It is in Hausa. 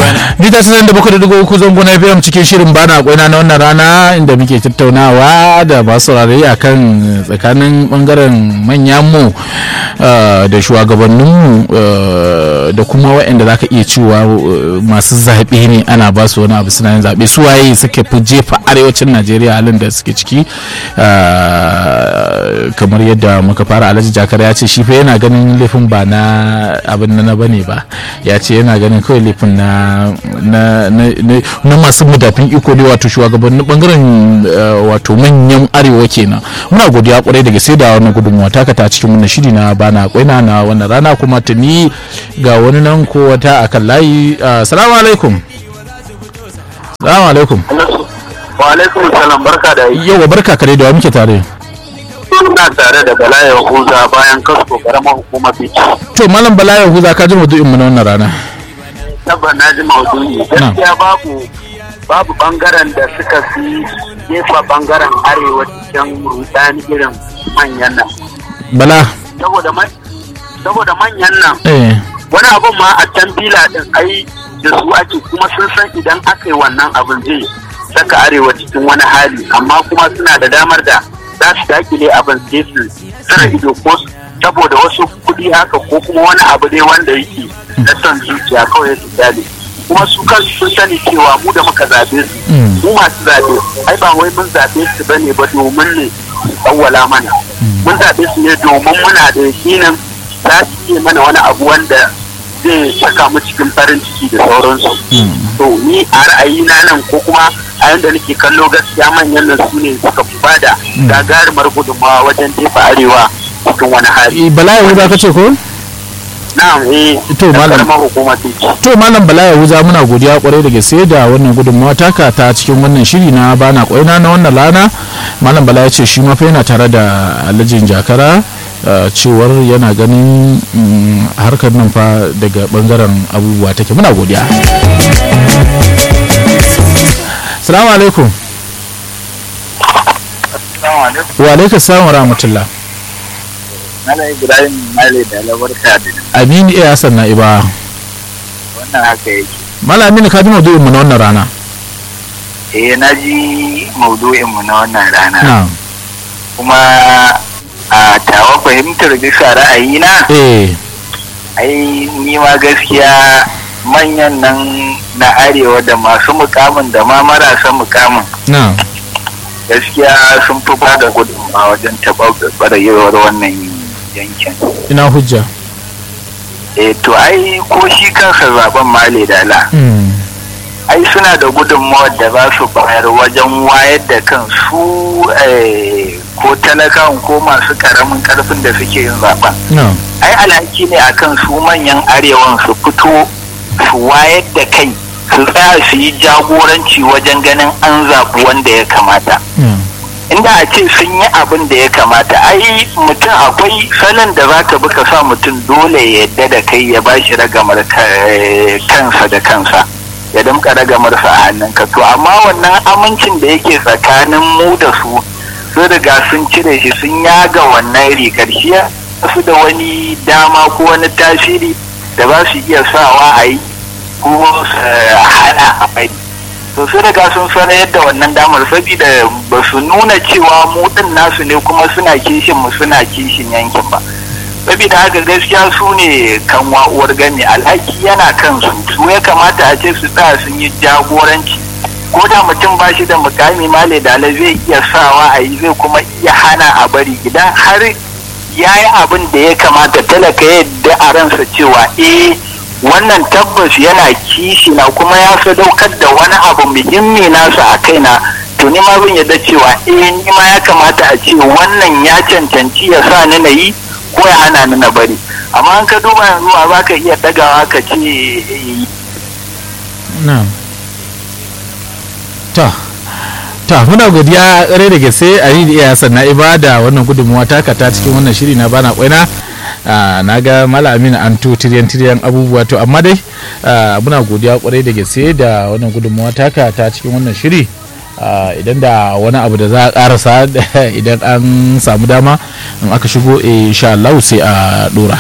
Bita sanar da bakwai da dugu uku zango na FM cikin shirin bana kwaina na wannan rana inda muke tattaunawa da masu saurare a kan tsakanin bangaren manyanmu da shugabanninmu da kuma waɗanda za ka iya cewa masu zaɓe ne ana ba su wani abu suna yin zaɓe su waye suke fi jefa arewacin Najeriya halin da suke ciki kamar yadda muka fara alhaji jakar ya ce shi fa yana ganin laifin ba na abin na bane ba ya ce yana ganin kawai laifin na na masu mudafin iko ne wato shugabannin bangaren wato manyan arewa kenan muna godiya kwarai daga sai da wannan gudunmuwa taka ta cikin wannan shiri na bana kwaina na wannan rana kuma tuni ga wani nan ko wata akan layi assalamu alaikum assalamu alaikum wa alaikum salam barka da yi yawa barka kare da wa muke tare ina tare da bala yahuza bayan kasko karamar hukumar bici to malam bala yahuza ka ji maudu'in mu na wannan rana tabbas na ji maudu'i gaskiya babu babu bangaren da suka fi jefa bangaren arewa cikin rudani irin manyan nan bala saboda manyan nan wani abun ma a can bila din ai da su ake kuma sun san idan aka yi wannan abin zai saka arewa cikin wani hali amma kuma suna da damar da za su dakile abin sai su tsara ido ko saboda wasu kuɗi haka ko kuma wani abu ne wanda yake na son zuciya kawai su kyale kuma su kansu sun sani cewa mu da muka zaɓe su mu masu zaɓe ai ba wai mun zaɓe su bane ba domin ne su tsawwala mana mun zaɓe su ne domin muna da yakinin za su iya mana wani abu wanda zai saka mu cikin farin ciki da sauransu to ni a ra'ayina nan ko kuma a yanda nake kallo gaskiya manyan nan su ne suka fi bada gagarumar gudunmawa wajen jefa arewa cikin wani hali. Bala Yahuza ka ce ko? Na'am eh. To malam To malam Bala Yahuza muna godiya kwarai da gaske da wannan gudunmawa taka ta cikin wannan shiri na bana kwaina na wannan lana. Malam Bala ya ce shi ma fa yana tare da Alhajin Jakara. cewar yana ganin harkar nan fa daga bangaren abubuwa take muna godiya salamu alaikum wa alaikum salam wa rahmatullah Mala Ibrahim Male da labarka da Aminu iya Hassan na iba wannan haka yake Mala Aminu ka ji maudu'in mu na wannan rana eh na ji maudu'in mu na wannan rana na'am kuma a tawa fahimtar bisa ra'ayina ai ni ma gaskiya manyan nan na arewa da masu mukamin da ma marasa mukamin gaskiya sun fi ba da gudunmawa wajen taɓarɓarewar wannan yankin ina hujja eh to ai ko shi kansa zaben male dala ai suna da gudunmawar da za su bayar wajen wayar da kan su ko talakawan ko masu karamin karfin da suke yin zaben ai alhaki ne akan su manyan arewan su fito su wayar da kai su tsaya su yi jagoranci wajen ganin an zaɓi wanda ya kamata inda a ce sun yi abin da ya kamata ai mutum akwai salon da za ka bi ka sa mutum dole ya yadda da kai ya ba shi ragamar kansa da kansa ya damka ragamarsa a hannunka to amma wannan amincin da yake tsakanin mu da su sun riga sun cire shi sun yaga wannan rigar shi su da wani dama ko wani tasiri da ba su iya sawa a yi ko su hana a bai to sun riga sun sanar yadda wannan damar saboda ba su nuna cewa mu din nasu ne kuma suna kishin mu suna kishin yankin ba saboda haka gaskiya su ne kan uwar gami alhaki yana kansu su ya kamata a ce su tsaya sun yi jagoranci ko da mutum ba shi da mukami male dala zai iya sawa a yi zai kuma iya hana a bari idan har ya yi abin da ya kamata talaka yadda a ransa cewa eh wannan tabbas yana kishi na kuma ya sadaukar da wani abu muhimmi nasa a kaina to ni ma zan yadda cewa eh ni ma ya kamata a ce wannan ya cancanci ya sa ni na yi ko ya hana ni na bari amma an ka duba yanzu a za ka iya dagawa ka ce ta ta muna godiya rai da gaske a yi iya sannan ibada wannan gudunmuwa taka ta cikin wannan shiri na bana kwaina na ga mala amina an to tiryan tiryan abubuwa to amma dai muna godiya kwarai da gaske da wannan gudunmuwa taka ta cikin wannan shiri idan da wani abu da za a karasa idan an samu dama in aka shigo insha Allah sai a dora